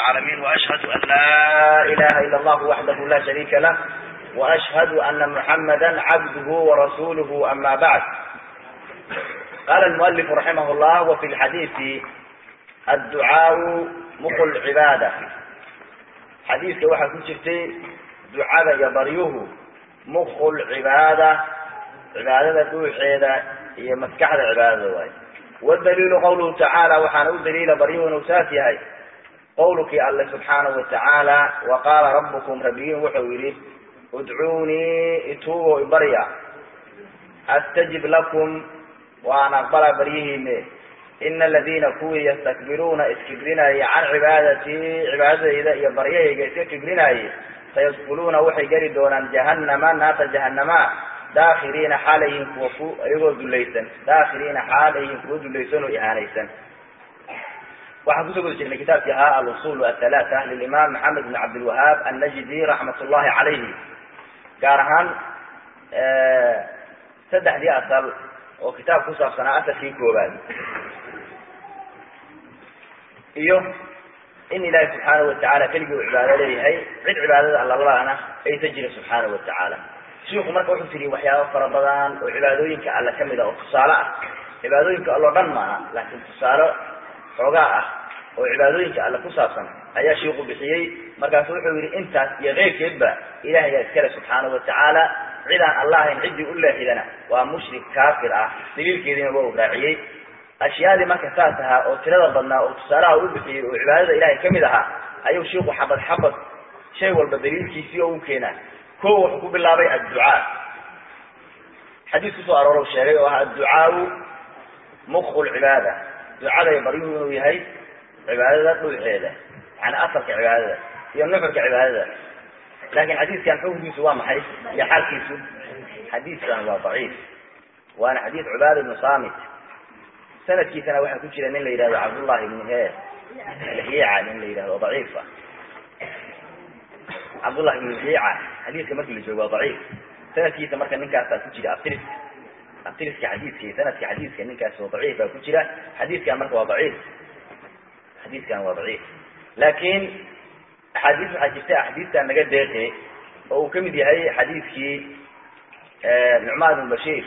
العالمين وأشهد أن لا إله إلا الله وحده لا شريك له وأشهد أن محمدا عبده ورسوله أما بعد قال المؤلف رحمه الله وفي الحديث الدعاء مخ العبادة xadiiska waxaa ku jirtay ducada iyo baryuhu mukhu lcibaada cibaadada dhuuxeeda iyo maskaxda cibaadada waay wadaliilu qawluhu tacaala waxaana u daliila baryuhu inuu saas yahay qawlkii alle subxaanahu watacaala wa qaala rabbukum rabbigiin wuxuu yidhi udcuunii ituugo ibarya astajib lakum waan aqbala baryihiine ina aladiina kuwii yastakbiruuna iskibrinaya can cibaadatii cibaadadayda iyo baryahayga iska kibrinaaye sayadkuluuna waxay geli doonaan jahanama naarta jahanama daakhiriina xaalayihin kuwa ku iyagoo dulaysan daakhiriina xaalayihin kuwa dulaysan oo ihaanaysan waxaan kusoo guda jirnay kitaabkii ahaa alusul athalaata lilimaam maxamed bn cabdilwahaab annajdi raxmat ullahi calayhi gaar ahaan saddexdii asal oo kitaab ku saabsanaa asalkii koobaad iyo in ilaahi subxaanahu watacaala keligii uu cibaado leeyahay cid cibaadada allalana aysa jira subxaanahu watacaala shiiku marka wuxuu tiri waxyaaba fara badan oo cibaadooyinka alle kamid ah oo tusaale ah cibaadooyinka alloo dhan maaha laakiin tusaale xoogaa ah oo cibaadooyinka alle ku saabsan ayaa shiiku bixiyey markaasu wuxuu yihi intaas iyo keyrkeedba ilahayaa iskale subxaanahu watacaala cidaan alla ahayn ciddii u leexidana waa mushrik kaafir ah daliilkeediina waa u raaciyey ashyaadii marka saas ahaa oo tirada badnaa oo tusaalaha u bixiyey oo cibaadada ilahay kamid ahaa ayuu shiiku xabad xabad shay walba daliilkiisii oo u keenaa ko wuxuu ku bilaabay adducaa xadiis kusoo aroorow sheegay oo ah adducaau mukhu lcibaada ducada iyo baryuhu inuu yahay cibaadada dhuuxeeda yani asalka cibaadada iyo nuxurka cibaadada laakin xadiiskan xukunkiisu waa maxay iyo xaalkiisu xadiiskan waa daciif waana xadiis cubaada ibnu samit sanadkiisana waxaa ku jira nin la yidhahdo cabdullahi ibnu he lhiica nin la yidhahdo daciif ah cabdullahi ibnu lhiica xadiiska markii la joogo waa daciif sanadkiisa marka ninkaasaa ku jira abtiriska abtiriska xadiiska sanadka xadiiska ninkaas oo daciif baa ku jira xadiiskan marka waa daciif xadiiskan waa daciif laakin axaadiis waxaa jirta axaadiistan naga deeqe oo uu kamid yahay xadiiskii nucmaan ibn bashiir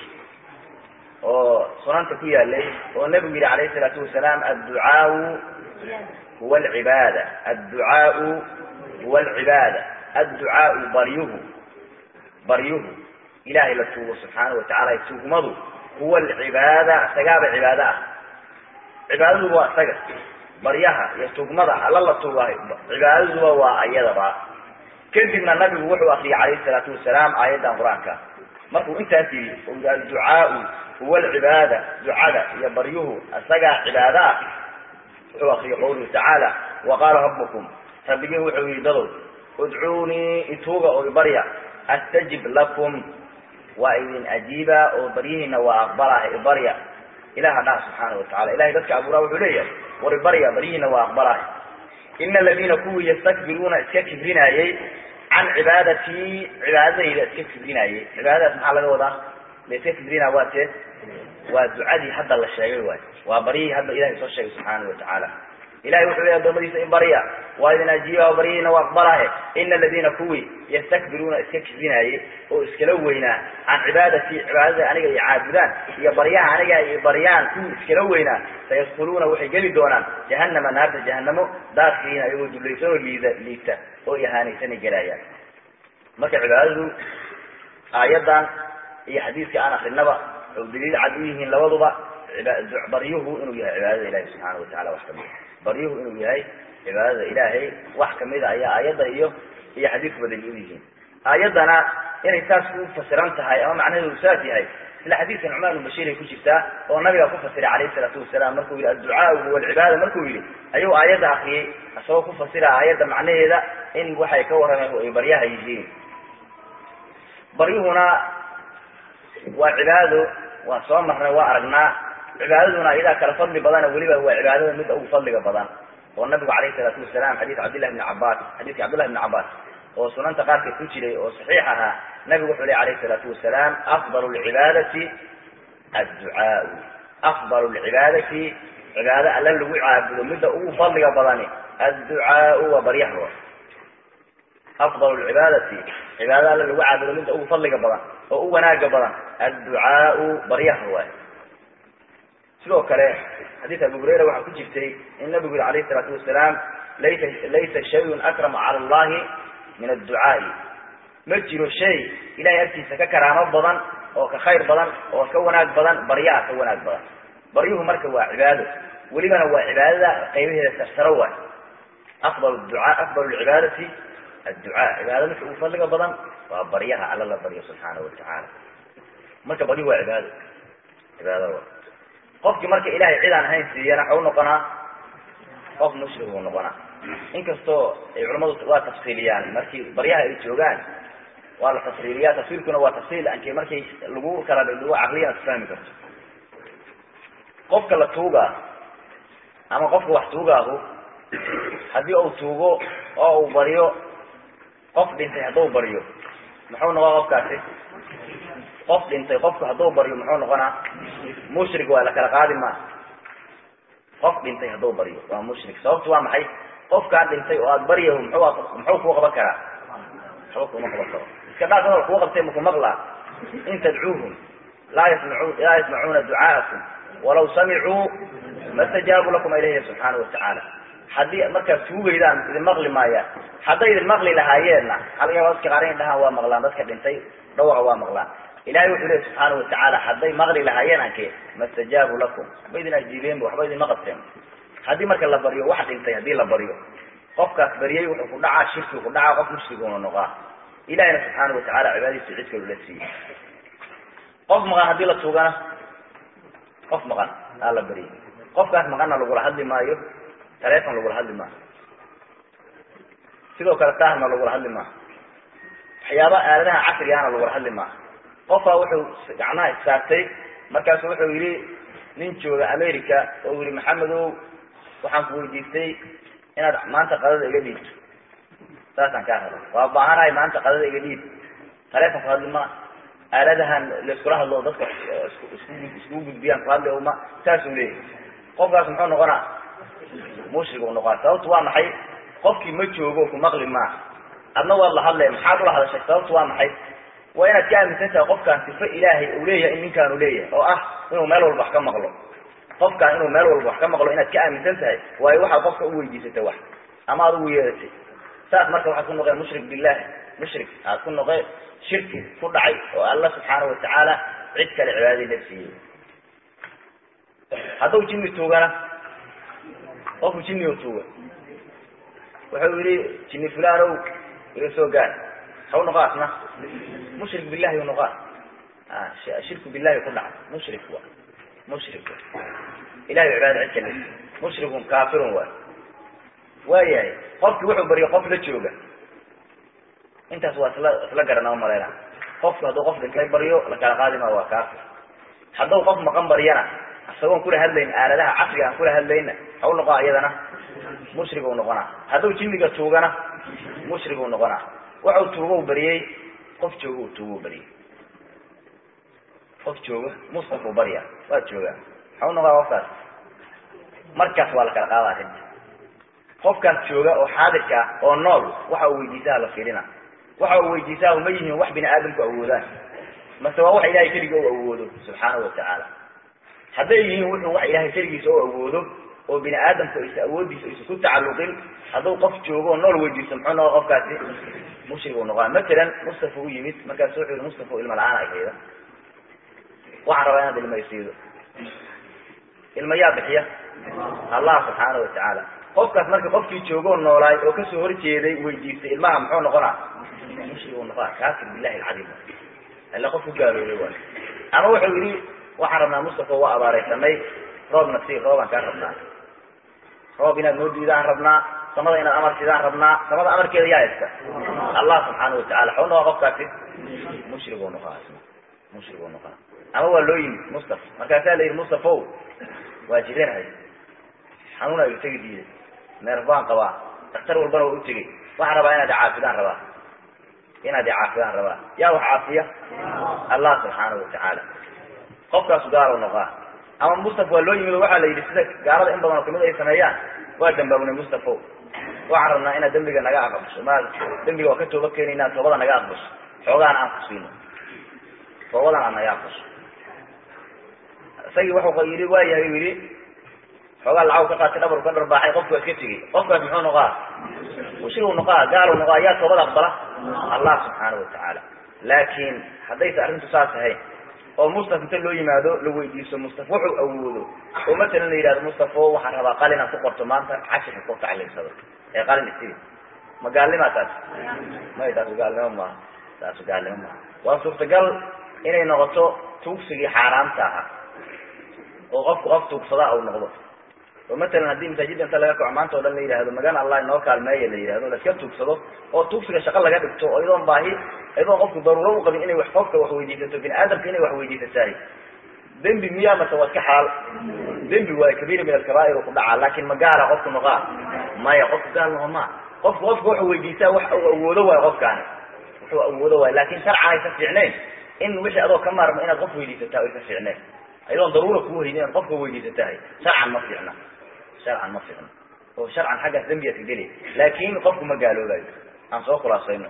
oo sunanta ku yaalay oo nabigu yihi alayhi salaatu wasalaam adducaau huwa alcibaada adducaau huwa alcibaada adducaau baryuhu baryuhu ilahay la tuugo subxaana watacaala tuugmadu huwa alcibaada isagaaba cibaado ah cibaadadu waa isaga baryaha iyo tugmada alla la tuugahay cibaadaduba waa ayadaba kadibna nabigu wuxuu akriyay calayhi salaatu wasalaam aayaddan qur-aanka markuu intaas yidhi oo yidhi adducaau huwa alcibaada ducada iyo baryuhu isagaa cibaado ah wuxuu akriyay qawluhu tacaala wa qaala rabbukum rabbigiin wuxuu yihi dadow udcuunii ituuga oo ibarya astajib lakum waa idin ajiiba oo baryihiina waa aqbalah ibarya ilaha dhaha subxaana watacala ilahay dadka abuuraa wuxuu leeyahay war ibarya baryihiina waa aqbalah ina aladiina kuwii yastakbiruuna iska kibrinaayey can cibaadatii cibaadadayda iska kibrinaayey cibaadadaas maxaa laga wadaa la iska kibrina waa tee waa ducadii hadda la sheegay waay waa baryihii hadda ilahay soo sheegay subxaana watacaala ilahay wuxuu leey adoomadiisa in barya waa idin ajiiba oo baryihiina waa aqbalahe ina aladiina kuwii yastakbiruuna iska kibrinaaye oo iskala weynaa can cibaadatii cibaadada aniga iyo caabudaan iyo baryaha aniga ay baryaan kuwii iskala weynaa sayadkuluuna waxay geli doonaan jahanama naarta jahanamo daakiriina iyagoo dulaysan oo liida liigta oo ihaanaysanay gelayaan marka cibaadadu aayadan iyo xadiiska aan akrinaba oo daliil cad u yihiin labaduba baryuhu inuu yahay cibaadada ilahi subxaana watacala wax kamida baryuhu inuu yahay cibaadada ilaahay wax kamida ayaa aayadda iyo iyo xadiiskuba daliil u yihiin aayaddana inay saas ku fasiran tahay ama macnaheedu saas yahay isla xadiiska nucmaan ibn bashiir ay ku jirtaa oo nabiga ku fasiray calayhi salaatu wasalaam markuu yihi adducaau huwa alcibaada markuu yihi ayuu aayadda akriyey isagoo ku fasira aayadda macnaheeda in waxay ka warrameen ay baryaha yihiin baryuhuna waa cibaado waan soo marnay waa aragnaa cibaadaduna iyadaa kala fadli badana weliba waa cibaadada mid ugu fadliga badan oo nabigu calayhi salaatu wasalaam xadiis cabdillahi bni cabaas xadiiska cabdillahi bni cabaas oo sunanta qaarkeed ku jiray oo saxiix ahaa nabigu wuxuu ley alayhi salaatu wasalaam afdal lcibaadati adducaau afdal lcibaadati cibaado alla lagu caabudo midda ugu fadliga badani adducaau waa baryaha wa afdal lcibaadati cibaada alla lagu caabudo midda ugu fadliga badan oo u wanaaga badan adducaau baryaha waay sidoo kale xadiis abu hurayra waxaa ku jirtay in nabigu yiri alayh isalaatu wasalaam laysa laysa shayun akrama cala allahi min adducaai ma jiro shay ilahay agtiisa ka karaamo badan oo ka khayr badan oo ka wanaag badan baryaha ka wanaag badan baryuhu marka waa cibaado welibana waa cibaadada qaybaheeda sarsaro waay afdal ducaa afdal lcibaadati adducaa cibaada midka ugu fadliga badan waa baryaha alla la baryo subxaanahu watacaala marka baryuhu waa cibaado cibaado wa qofkii marka ilahay cid aan ahayn siiyana waxa u noqonaa qof mushrik buu noqonaa inkastoo ay culamadu waa tafsiiliyaan markii baryaha ay joogaan waa la tafsiiliyaa tafsiilkuna waa tafsiil anki markay lagu kala dhigo caqliyan ad fahmi karto qofka la tuugaa ama qofka wax tuugaahu haddii uu tuugo oo uu baryo qof dhintay hadduu baryo muxuu noqon qofkaasi qof dhintay qofku hadduu baryo muxuu noqonaa mushrik waa la kala qaadi maa qof dhintay hadduu baryo waa mushrik sababtu waa maxay qofkaa dhintay oo aada baryahu muxuu muxuu kuu qaban karaa waxba kuma qaban karo iska dhaaf hadal kuu qabtay maku maqlaa in tadcuuhum laa yasmacu laa yasmacuuna ducaa'akum walaw samicuu ma stajaabu lakum ilayhi subxaanahu watacaala haddii markaad tuugaydaan idin maqli maayaan hadday idin maqli lahaayeenna halga dadka qaar in dhahaan waa maqlaan dadka dhintay dhawaqa waa maqlaan ilahay wuxuu lehi subxaana watacaala hadday maqli lahaayeen anke ma stajaabu lakum waxba idin ajiibeenba waxba idinma qabteen haddii marka la baryo wax dhintay haddii la baryo qofkaas baryay wuxuu ku dhacaa shirkigu ku dhacaa qof mushriguna noqaa ilahina subxaana watacaala cibaadadiisa cid kalu la siiyey qof maqan haddii la tuugana qof maqan aa la baryay qofkaas maqanna lagula hadli maayo taleefon lagula hadli maayo sidoo kale taahna lagula hadli maayo waxyaaba aaladaha casrigaana lagula hadli maayo qofaa wuxuu gacmaha issaartay markaasu wuxuu yidhi nin jooga america oo yihi maxamedow waxaan ku weydiistay inaad maanta qadada iga dhiibto saasaan kaa raba waa baahanahay maanta qadada iga dhiib taleefon ku hadli ma aaladahan laiskula hadlo dadka isku iskugu gudbiyaan ku hadli ma saasuu leeyahy qofkaas muxuu noqonaa mushrig u noqonaa sababtu waa maxay qofkii ma joogo ku maqli maa adna waad la hadlaya maxaad ula hadashay sababtu waa maxay waa inaad ka aaminsan tahay qofkaan sifo ilaahay uu leeyahay in ninkaanu leeyahay oo ah inuu meel walba wax ka maqlo qofkaan inuu meel walba wax ka maqlo inaad ka aaminsan tahay waayo waxaad qofka u weydiisatay wax ama aad ugu yeedatay saas marka waxaad ku noqeen mushrik billahi mushrik aad ku noqeen shirki ku dhacay oo alla subxaana watacaala cid kale cibaadadii la siiyey hadduu jinni tuugana qofku jinni u tuuga wuxuu yihi jinni fulanow iga soo gaar haw noqo asna mushrik billahi u noqaa shirku billahi ku dhacay mushrik wa mushrik ilahay cibaada cid kale mushrikun kaafirun waay waayahay qofki wuxuu baryo qof la jooga intaas waa isla isla garana umalayna qofku hadduu qof dhintay baryo lakala qaadi maa waa kaafir hadduu qof maqan baryana isagoon kula hadlayn aaladaha casriga aan kula hadlayna haw noqoa iyadana mushrig u noqonaa hadduu jinniga tuugana mushrig u noqonaa waxau tuugo bariyey qof jooga u tuugo bariyey qof jooga mustafu barya waa joogaa haw noqoa qofkaas markaas waa la kala qaada arrinta qofkaas jooga oo xaadirka ah oo nool waxa uu weydiisaha la fiirina waxa uu weydiisaha uma yihiin wax bini aadamku awoodaan mase waa wax ilahay keliga u awoodo subxaanahu watacaala hadday yihiin wuxuu wax ilahay keligiisa u awoodo oo bini aadamku aysa awoodiisa aysa ku tacalluqin hadduu qof joogo oo nool weydiisto muxuu noqo qofkaasi mushrig u noqona matalan mustafa u yimid markaasu wuxuu yihi mustafa ilma la-aan ay hayda waxaan rabaa inaad ilma isiido ilma yaa bixiya allah subxaanahu watacaala qofkaas marka qofkii joogoo noolaay oo kasoo horjeeday weydiistay ilmaha muxuu noqonaa mushrig u noqona kaafir billahi alcadiim ila qof ku gaaloobay waay ama wuxuu yihi waxaan rabnaa mustafa waa abaaraysanay roobna sii roobaan kaa rabnaa roob inaad noo diidaan rabnaa samada inaad amar sidaan rabnaa samada amarkeeda yaa iska allah subxaana watacala xaw noqaa qofkaasi mushrig u noqona isna mushrig u noqona ama waa loo yimid mustafa markaasaa la yidhi mustafaw waa jiranahay xanuun ay utegi diiday neer baan qabaa daktar walbana waa u tegey waxaan rabaa inaad icaafidaan rabaa inaad icaafidaan rabaa yaa wax caafiya allah subxaanahu watacaala qofkaasu gaal u noqaa ama mustafa waa loo yimid oo waxaa la yidhi sida gaalada in badan oo kamid ay sameeyaan waa dambaabnay mustafa waxaan rabnaa inaad dembiga naga aqbasho ma dembiga waa ka tooba keenaynaa toobada naga aqbasho xoogaan aan ku siino toobadan aad naga aqbasho isagii wuxuu yidhi waayahay u yidhi xoogaa lacag ka qaatay dhabarku ka dharbaaxay qofku waa iska tegey qofkaas muxuu noqaa mushrigu noqaa gaalu noqaa yaa toobada aqbala allah subxaanahu watacaala laakiin haddaysa arrintu saas ahayn oo mustaf inta loo yimaado la weydiiso mustaf wuxuu awoodo oo matalan la yidhahdo mustafo waxaan rabaa qalin aan ku qorto maanta cashirka ku tacliimsado ee qalin isii ma gaalnimaa taas may taasu gaalnimo maaha taasu gaalnimo maaha waa suurtagal inay noqoto tuugsigii xaaraamta ahaa oo qofku qof tuugsadaa uu noqdo oo matalan haddii masaajidda inta laga kaco maanta o dhan la yidhahdo magan allah inoo kaalmeeya la yidhahdo la iska tuugsado oo tuugsiga shaqo laga dhigto oo iyadoon baahi iyadoon qofku daruuro u qabin inay wax qofka wax weydiisato bini aadamka inay wax weydiisatahay dembi miyaa mase waa iska xalaal dembi waayo kabiira min alkabaa'ir ku dhacaa laakin ma gaala qofku noqaa maya qofku gaal noqo maa qofku qofka wuxuu weydiisaa wax uu awoodo waayo qofkaani wuxuu awoodo waayo laakin sharcan aysa fiicnayn in wixii adoo ka maarmo inaad qof weydiisataa aysa fiicnayn iyadoon daruura kuu haynin inaad qofka weydiisatahay sharcan ma fiicna sharcan ma fiicno oo sharcan xaggaas dembiyaad ka geli laakin qofku ma gaaloobayo aan soo khulaasayno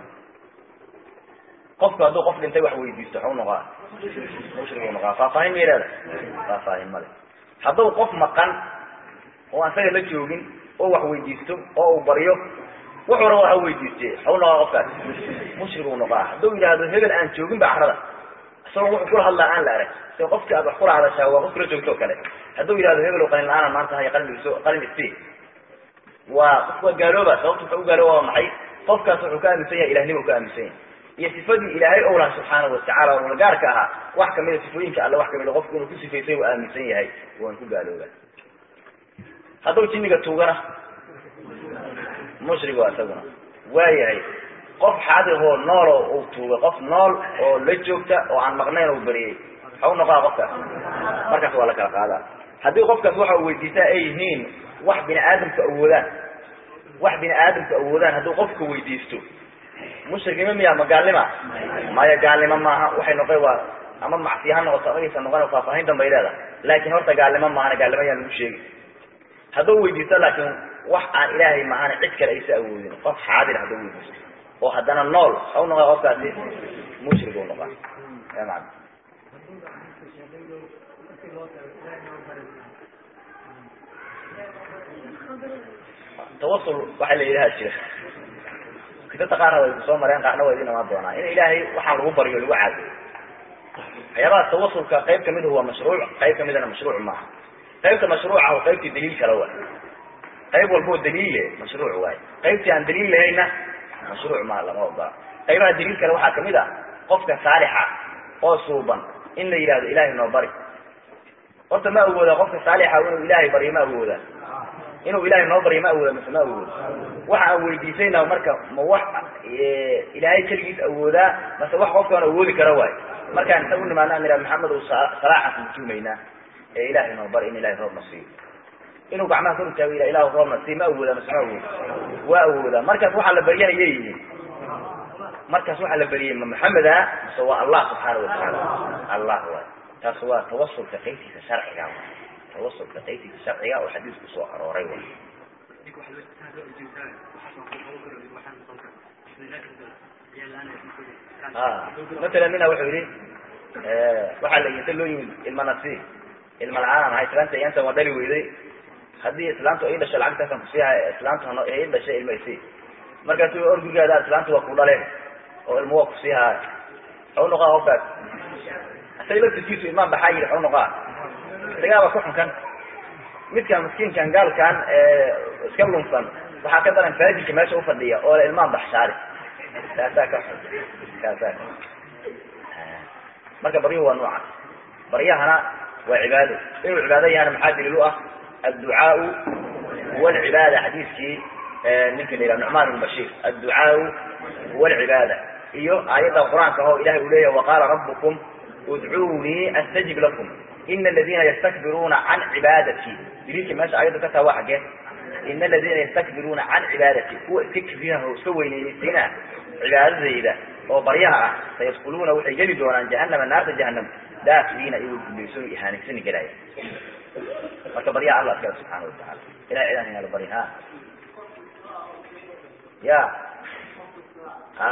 qofku hadduu qof dhintay wax weydiisto waxu noqaa mushrigu noqaa faahfaahin may leedahay faahfaahin male hadduu qof maqan oo aan isaga la joogin oo wax weydiisto oo uu baryo wuxuu raba ha weydiiste waxu noqaa qofkaas mushrigu noqaa hadduu yidhaahdo hebel aan joogin ba carada isagoo wuxuu kula hadlaa aan la arag si qofkii aad wax kula hadashaa waa qof kula joogto o kale hadduu yidhahdo hebel qalin la-aana maanta hay qalin iso qalin isi waa qof waa gaalooba sababta wuxuu u gaalooba waa maxay qofkaas wuxuu ka aaminsan yahay ilahnimo ka aaminsan yahay iyo sifadii ilaahay owlaha subxaanahu watacala oo gaarka ahaa wax kamida sifooyinka alle wax kamida qofku inuu ku sifaysay u aaminsan yahay waan ku gaalooba hadduu jinniga tuugana mushrigo isaguna waayahay qof xaadiroo nool oo uu tuugay qof nool oo la joogta oo aan maqnayn oo beriyey waxau noqoa qofkaas markaas waa la kala qaadaa haddii qofkaas waxa u weydiistaa ay yihiin wax bini aadamku awoodaan wax bini aadamku awoodaan hadduu qofka weydiisto mushriknimo miya ma gaalnima maya gaalnimo maaha waxay noqon waa ama macsiya ha noqoto amagaysa noqon faahfaahin danbay leedahay laakin horta gaalnimo maahana gaalnimo ayaan lagu sheegi hadduu weydiisto laakin wax aan ilaahay maahana cid kale aysa awoodin qof xaadir hadduu weydiisto oo haddana nool au noqo qofkaasi mushrig u noqaa man tawasul waxaa la yidhaha jira kitata qaarna way kusoo mareen qaarna waa idin imaan doonaa in ilaahay waxaan lagu baryo lagu caabudo waxyaabaha tawasulka qayb kamid waa mashruuc qayb kamidana mashruuc maaha qaybta mashruuca o qaybtii daliil kala waay qayb walboo daliille mashruuc waay qaybtii aan daliil lahayna mashruuc maaha lama ogola qaybaha daliil kale waxaa kamid ah qofka saalixa oo suuban in la yidhahdo ilahay noo bari horta ma awooda qofka saalixa inuu ilaahay baryo ma awooda inuu ilahay noo baryo ma awooda mise ma awooda waxa aan weydiisayna marka ma wax ilaahay keligiis awoodaa mase wax qofkaan awoodi kara waay markaan inta u nimaana an ihaha maxamed u salaaxan kutuumaynaa ee ilahay noo bari in ilahay roobna siiyo inuu gacmaha kor utaago ila ilahu roobna siiy ma awooda mase ma awooda waa awooda markaas waxaa la baryahayay yihiin markaas waxaa la baryayay ma maxameda mase waa allah subxaana watacaala allah waay taas waa tawasulka qaybtiisa sharciga tawasulka qaybtiisa sharciga oo xadiisku soo arooray way matala mina wuxuu yihi waxaa la inta loo yimid ilma nasi ilma la-aan ahay islaanta yantan waa dhali weyday haddii islaamtu ay dhasho lacagtaasan kusiihay islaamtu ay dhashay ilma isi markaasu orgigaada islaamtu waa ku dhaleen oo ilma waa kusiihaay xau noqaa qofkaas isaga laftirkiisu imaan baxaa yidhi xau noqaa isagaaba ku xunkan midkan miskiinkan gaalkan iska lunsan waxaa ka daran faajirka meesha ufadhiya oo le ilmaan baxshaari kaasaa ka xun kaasaa ka marka baryuhu waa nooca baryahana waa cibaado inuu cibaado yahana maxaa daliil u ah adducaau huwa alcibaada xadiiskii ninka la yihah nucmaan ibn bashiir adducaau huwa alcibaada iyo aayadda qur-aanka oo ilahay uu leeyahy waqaala rabukum udcuunii astajib lakum ina aladina yastakbiruuna can cibaadati daliilkii meesha ayaddu ka taa waa xaggee ina aladina yastakbiruuna can cibaadati kuwa iska kibriyaha oo iska weyneynaysayna cibaadadayda oo baryaha ah sayadkuluuna waxay geli doonaan jahanama naarta jahanam daakiliina iyagoo gulayso ihaanaysani gelaya marka baryaha allah iskale subxaana watacala ilahay cidaan inala barya ha ya a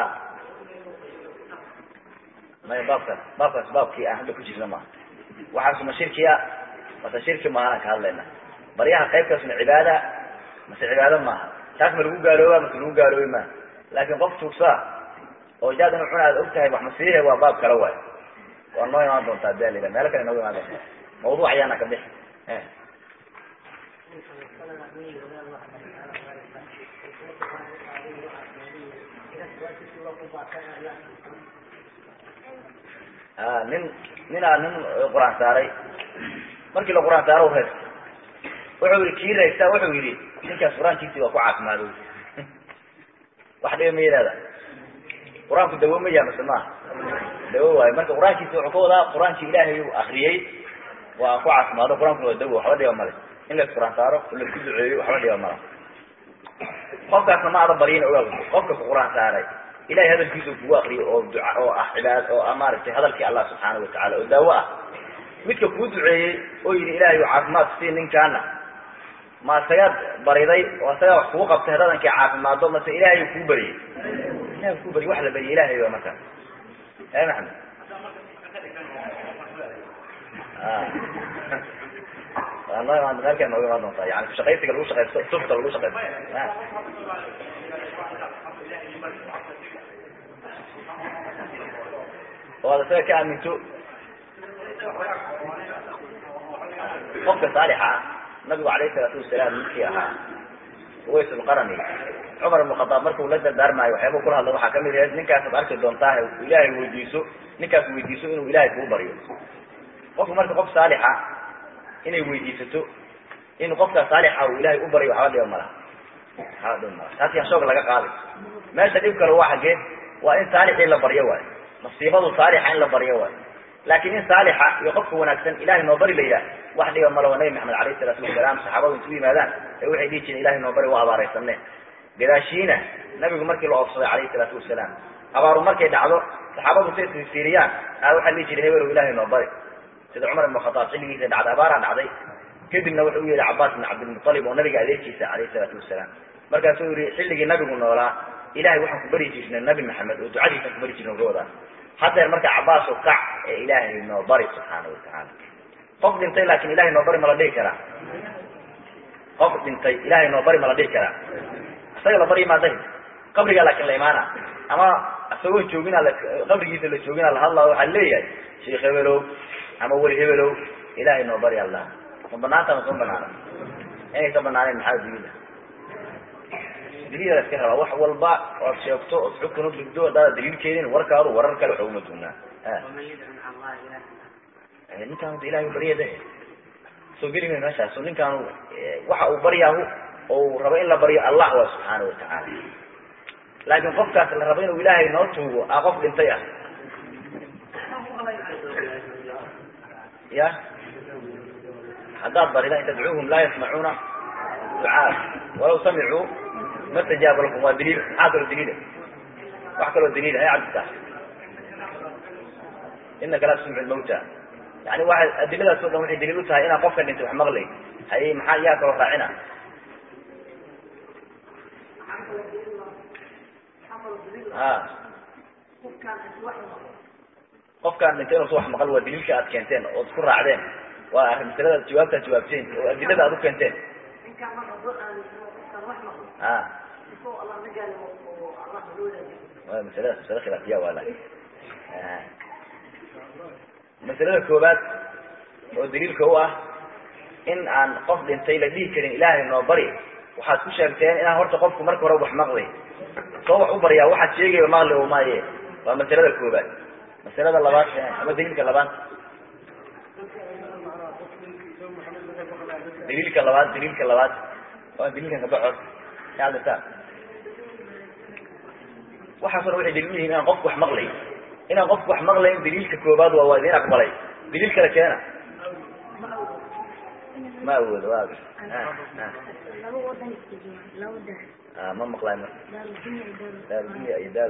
maya baabkaas baabkaas baabkii aan hadda ku jirna maaha waxaasuma shirkiya mase shirki maahaan ka hadlayna baryaha qaybtaasuna cibaada mase cibaado maaha taas ma lagu gaalooba mase lagu gaaloobi maaha laakin qof tuugsaa oo jaad inu cuna aad og tahay wax masiihe waa baab kale waay waa noo imaan doontaa dalila meelo kale nooga imaan doontaa mawduuc ayaana ka bixi a nin ninaa nin qur-aan saaray markii la qur-aan saaro reer wuxuu yihi kii raysta wuxuu yihi ninkaas qur-aankiisii waa ku caafimaadoy wax dhiba ma yidhahda qur-aanku dawo ma yaha mase maaha dawo waayo marka qur-aankiisi wuxuu ka wadaa qur-aankii ilaahay uu akriyey waa ku caafimaado qur-aankuna waa dawo waxba dhiba male in lais qur-aan saaro oo laisku duceeyo waxba dhiba mala qofkaasna ma ada baryin ogaa qofka ku qur-aan saaray ilahay hadalkiisa kugu akriyo oo duca oo ah cibaad oo ah maaragtay hadalkii allah subxaana watacala oo daawo ah midka kuu duceeyey oo yihi ilahay caafimaad sii ninkaana ma isagaad bariday oo isagaa wax kugu qabtay hadadankii caafimaado mase ilahay kuu bariyey ilahay kuu bariy wax la bariye ilahay ba markaas e maxamed waa noo imaan meelkaa nooga imaan doontaa yani kushaqaysiga lagu shaqaysto sufta lagu shaqaysto oo ad isaga ka aaminto qofka saalixa nabigu alayh salaatu wasalaam midkii ahaa uways lqarani cumar ibn khadaab markuu la dardaarmaayo waxyaaba kula hadla waxaa kamid ahayd ninkaasaad arki doontaa ilaahay weydiiso ninkaas weydiiso inuu ilaahay kuu baryo qofku marka qof saalixa inay weydiisato in qofka saalixa uu ilahay u baryo waxba dhiba malaha waxba dhiba malaha taas yaan shoog laga qaaday meesha dhib kale waa xagee waa in saalixii la baryo waayo masiibadu saalixa in la baryo waayo laakin in saalixa iyo qofka wanaagsan ilahay noo bari la yidhaah wax dhiba malo nabi maxamed alayh isalaatu wasalaam saxaabadu intu yimaadaan ee waxay dhihi jireen ilahay noo bari waa abaaraysane gadaashiina nabigu markii la oobsaday alayh isalaatu wasalaam abaaru markay dhacdo saxaabadu say isfiiriyaan a waxaa dhihi jiray hebelow ilahay noo bari sida cumar ibn khataab xilligiisa dhacday abaaraa dhacday kadibna wuxuu u yeehi cabaas bin cabdilmualib oo nabiga adeerkiisa alayh isalaatu wasalaam markaasuu yihi xilligii nabigu noolaa ilahay waxaan ku bari jirnay nabi maxamed oo ducadiisaan ku bari jirnay gawada haddeer marka cabaaso kac ee ilaahay noo bari subxaana watacaala qof dhintay laakin ilahay noo bari ma la dhihi karaa qof dhintay ilahay noo bari ma la dhihi karaa isaga la baryi maadahi qabrigaa laakin la imaana ama isagoo joogina qabrigiisa la joogina la hadlaa waxaa leeyahay sheikh hebelow ama weli hebelow ilahay noo bari allah ma banaanta ma soo banaana inaysa banaaneen maxaa daliila daliila la iska rabaa wax walba oad sheegto ood xukun udhigdo haddaada daliil keenin warkaadu warar kale waxa uma dugnaa ninkaan ilahay u baryada soo geli may meeshaas so ninkaanu waxa uu baryaahu oo uu rabo in la baryo allah waa subxaana watacaala laakin qofkaas la rabo inuu ilaahay noo tuugo a qof dhintay ah ya haddaad barida in tadcuuhum laa yasmacuuna ducaa walaw samicuu ma stajaaba lakum waa daliil maxaa kaloo daliila wax kaloo daliila hay cabdita inaka laa tusmicu lmawta yani waa adiladaas o dhan waxay daliil u tahay inaan qofka dhintay wax maqlay hay maxaa yaa kaloo raacina a qofkaan dhintay inuusa wax maqal waa daliilka aad keenteen ood isku raacdeen waa arrin masalada jawaabtaad jawaabteen oo adilada aad u keenteen a wa masaladaas masale khilaafiya waa laakin masalada koowaad oo daliilka u ah in aan qof dhintay la dhihi karin ilaahay noo bari waxaad ku sheegteen inaan horta qofku marka hore wax maqlay soo wax u baryaa waxaad sheegaya maqli o maaye waa masalada koowaad masalada labaad ama daliilka labaad daliilka labaad daliilka labaad waa daliilkan kabaxor adata waxaaso dhan waxay daliil yihiin inaan qofku wax maqlay inaan qofku wax maqlayn daliilka koobaad waa waa idin aqbalay daliil kale keena ma awoodo wa ma maqlay marka daarudunya iyo daaru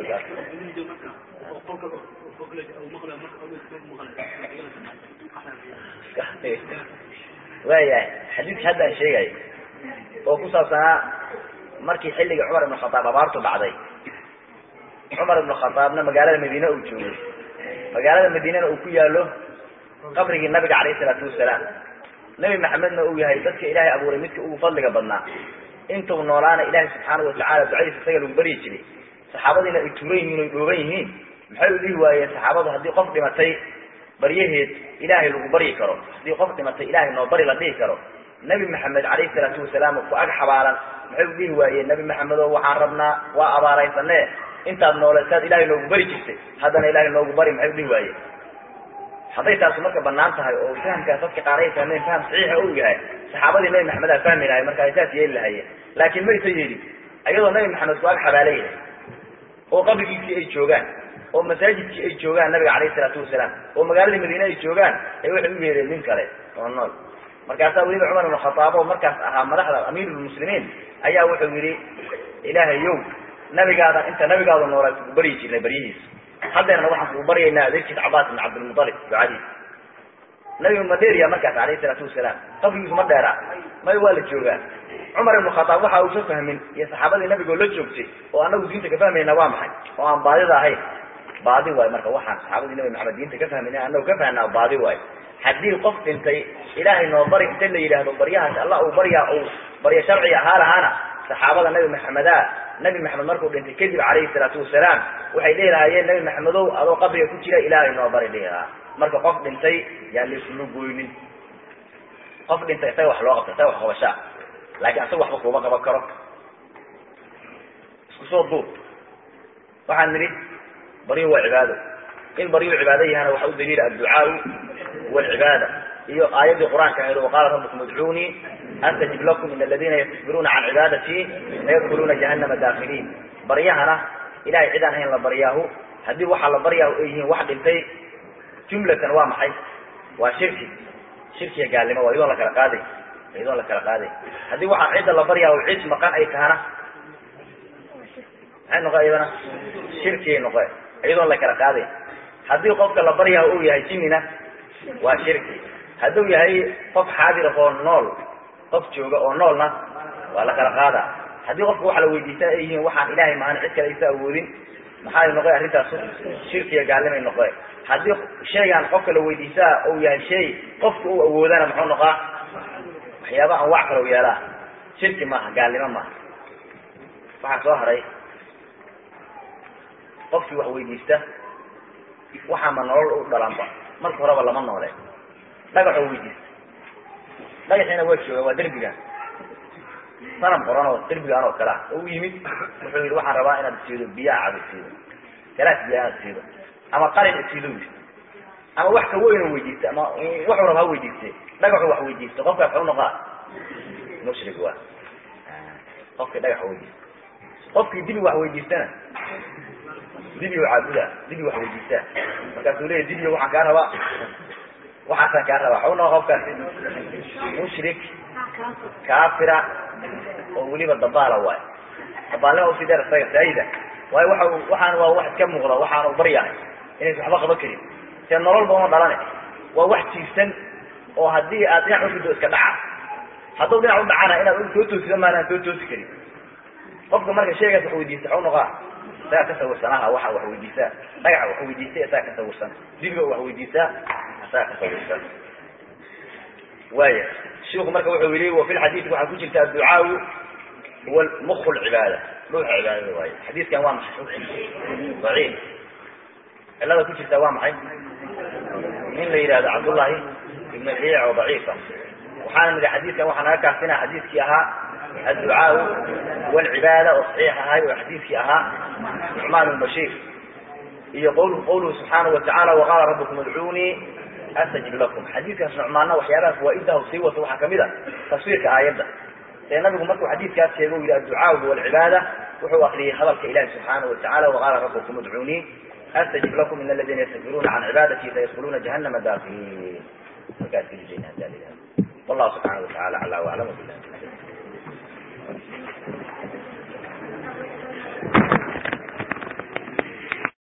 waayahay xadiidka hadda aan sheegayo oo ku saabsanaa markii xilligii cumar ibn khataab abaartu dhacday cumar ibn khataabna magaalada madiine uu joogay magaalada madiinena uu ku yaalo qabrigii nabiga calayhi salaatu wasalaam nebi maxamedna uu yahay dadka ilaahay abuuray midka ugu fadliga badnaa intuu noolaana ilaahay subxaanahu watacala ducadiisa isaga lagu baryi jiray saxaabadiina ay tuuran yihiin oy dhooban yihiin maxay u dhihi waayeen saxaabadu haddii qof dhimatay baryaheed ilaahay lagu baryi karo haddii qof dhimatay ilaahay noo bari la dhihi karo nebi maxamed calayhi salaatu wasalaam ku ag xabaalan maxay u dhihi waayeen nebi maxamedo waxaan rabnaa waa abaaraysane intaad noolesaad ilaahay noogu bari jirtay haddana ilaahay noogu bari maxay u dhihi waayeen hadday taasu marka banaan tahay oo fahamkaas dadka qaar ay fahmeen faham saxiixa uu yahay saxaabadii nebi maxamed aa fahmi lahay marka ay saas yeeli lahayeen laakiin maysa yeelin ayadoo nebi maxamed ku ag xabaalayah oo qabrigiisii ay joogaan oo masaajidkii ay joogaan nabiga calayhi salaatu wasalaam oo magaaladii madiine ay joogaan ay waxay u yeereen nin kale oo nool markaasaa weliba cumar ibn khataab oo markaas ahaa madaxda amiirulmuslimiin ayaa wuxuu yidhi ilaahayow nabigaada inta nabigaadu noolaa kugu baryi jirnay baryihiisa haddeerna waxaan kugu baryaynaa adeerkiis cabaas ibn cabdilmutalib ducadiis nabigu ma dheeriya markaas calayhi salaatu wasalaam qabrigiisu ma dheeraa may waa la joogaa cumar ibnu khataab waxa uusa fahmin iyo saxaabadii nabigoo la joogtay oo anagu diinta ka fahmayna waa maxay oo aan baadida ahayn baadi waayo marka waxaan saxaabadii nabi maxamed diinta ka fahmayna anagu ka fahnaa baadi waayo haddii qof dhintay ilaahay noo bari inta la yidhaahdo baryahaas allah uu baryaa uu barya sharci ahaa lahaana saxaabada nabi maxameda nabi maxamed markuu dhintay kadib calayhi salaatu wasalaam waxay dhihi lahaayeen nabi maxamedow adoo qabriga ku jira ilaahay noo bari dhihi lahaa marka qof dhintay yaan laisula goynin qof dhintay isaga wax loo qabta isaga wax qabashaa laakiin asaga waxba kuuma qaban karo isku soo duub waxaan nidhi baryu waa cibaado in baryu cibaado yahana waxa u daliila adducaau walcibaada iyo aayaddii qur-aanka ahayd waqaala rabbukum udcuunii astajib lakum in aladiina yastakbiruuna can cibaadatii layadkuluuna jahannama daakiliin baryahana ilahay cidaan ahayn la baryaahu haddii waxaa la baryaahu ay yihiin wax dhintay jumlatan waa maxay waa shirki shirkiga gaalnimo waa iyadoon la kala qaaday iyadoon la kala qaaday haddii waxaa cidda la baryaahu cid maqan ay tahana maxay noqo iyadana shirkiyay noqe iyadoon la kala qaaday haddii qofka la baryaahu uu yahay jinnina waa shirki hadduu yahay qof xaadir oo nool qof jooga oo noolna waa la kala qaadaa haddii qofka waxa la weydiistaa ay yihiin waxaan ilaahay mahan cid kale aysa awoodin maxay noqoy arrintaas shirkiga gaalnimay noqoe haddii shaygaan qofka la weydiistaa uu yahay shay qofka uu awoodana muxuu noqaa waxyaaba anwac kale u yeelaa shirki maaha gaalnimo maaha waxaa soo haray qofkii wax weydiista waxaama nolol u dhalanba marka horeba lama noole dhagaxoo weydiista dhagaxiina waa jooga waa derbigan sanam qoran oo derbigaan oo kale ah oo u yimid wuxuu yidhi waxaan rabaa inaad isiido biyaa cad isiido galaas biyaa inaad isiido ama qalin isiido yidhi ama wax ka weyn oo weydiista ama wuxuu raba ha weydiiste dhagaxu wax weydiisto qofkaas xu noqaa mushrik waa qofkii dhagax weydiista qofkii dibi wax weydiistana dibi caabuda dibi wax weydiistaa markaasuu leeya dibiyo waxaan kaa rabaa waxaasaan kaa rabaa xu noqa qofkaasi mushrik kaafira oo weliba dabaala waayo dabaalnima usii dheer isaga saayida waayo waxa waxaan waa wax iska muuqda waxaanu baryahay inaysa waxba qaban karin see nololba uma dhalane waa wax jiirsan oo haddii aad dhinac ufido iska dhaca hadduu dhinac u dhacana inaad soo toosida maanaan soo toosi karin qofka marka sheegaas wax weydiista xu noqaa isagaa ka sawirsanaha waxa wax weydiisaa dhagaxa wax weydiista isagaa ka sawirsan dibiga wax weydiisaa isagaa ka sawirsan waaya shiku marka wuxuu yihi wa fi lxadiidi waxaa ku jirta adducaau huwa muk lcibaada dhuuxa cibaadada waaye xadiidkan waa maxay daciif cilada ku jirta waa maxay in la yidhahdo cabdullahi ibn riic oo daciifa waxaana nidhi xadiidkan waxaa naga kaafina xadiidkii ahaa adducaau walcibaada oo saxiix ahay oo xadiidkii ahaa nucmaan bn bashiir iyo qwl qawluhu subxaanahu watacala waqaala rabbukum udcuunii astajib lakum xadiidkaas nucmaanna waxyaabaha fawaa'idaha sii wato waxaa kamid a tafsiirka aayadda ee nabigu markuu xadiidkaas sheego u yihi adducaau huwa alcibaada wuxuu akriyey hadalka ilahi subxaanahu watacala waqaala rabbukum udcuunii astajib lakum in aladina yastakbiruuna can cibaadati sayadkuluna jahanama daakiliin markaas kelijeyna hadaa la yihahdo wallahu subxaanahu watacala acla waclam bilah